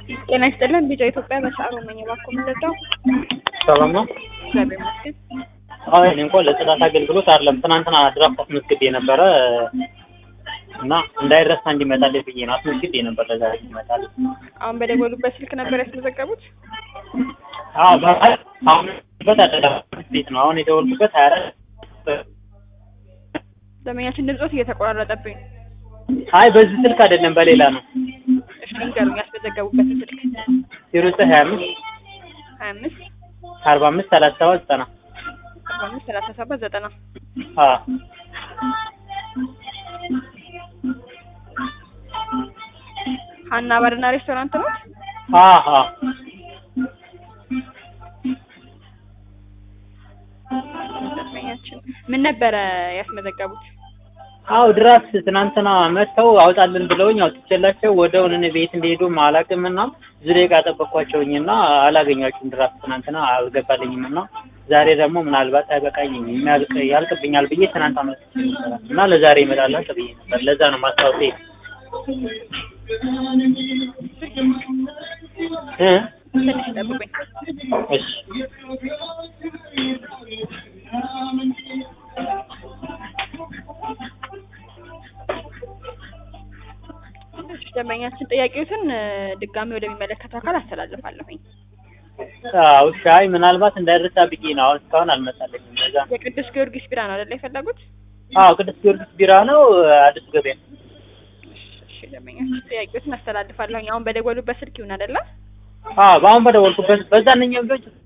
ጤና ይስጥልን ቢጫ ኢትዮጵያ በሰዓሩ ነኝ። እባክዎ ምን ልርዳው? ሰላም ነው? እግዚአብሔር ይመስገን። አዎ እኔ እንኳን ለጽዳት አገልግሎት አይደለም ትናንትና ድራፍት አስመዝግቤ ነበረ እና እንዳይረሳ እንዲመጣልኝ ብዬ ነው አስመዝግቤ ነበር ለዛሬ ይመጣል። አሁን በደወሉበት ስልክ ነበር ያስመዘገቡት? አዎ በ- አሁን በት አደዳበት ቤት ነው አሁን የደወልኩበት ሀያ አራት ደንበኛችን ድምጾት እየተቆራረጠብኝ ነው። አይ በዚህ ስልክ አይደለም በሌላ ነው እሺ ንገሩኝ፣ ያስመዘገቡበትን ስልክ ዜሮ ዘጠኝ ሀያ አምስት ሀያ አምስት አርባ አምስት ሰላሳ ሰባት ዘጠና አርባ አምስት ሰላሳ ሰባት ዘጠና አዎ ሀና ባርና ሬስቶራንት ነው። አዎ አዎ ደንበኛችን ምን ነበረ ያስመዘገቡት? አዎ ድራፍት ትናንትና መጥተው አውጣልን ብለውኝ አውጥቼላቸው ወደውን እኔ ቤት እንደሄዱም አላውቅም እና ብዙ ደቂቃ ጠበቅኳቸውኝ እና አላገኟችሁም ድራፍት ትናንትና አልገባልኝም እና ዛሬ ደግሞ ምናልባት አይበቃኝም የሚያልቅ ያልቅብኛል ብዬ ትናንት አመልክቼ ነበር እና ለዛሬ ይመጣላቸው ብዬ ነበር ለዛ ነው ማስታወሴ እ ትንሽ ጠብቁኝ። እሺ እሺ ደንበኛችን ጥያቄዎትን እ፣ ድጋሚ ወደሚመለከተው አካል አስተላልፋለሁኝ። አዎ እሺ አይ ምናልባት እንዳይረሳ ብዬ ነው አሁን እስካሁን አልመጣልኝም ለዛ ነው የቅዱስ ጊዮርጊስ ቢራ ነው አይደለ የፈለጉት? አዎ ቅዱስ ጊዮርጊስ ቢራ ነው አዲስ ገበያ እሺ ደንበኛችን ጥያቄዎትን አስተላልፋለሁኝ። አሁን በደወሉበት ስልክ ይሁን አይደለ? አዎ በአሁን በደወልኩበት በዛንኛው ልጆች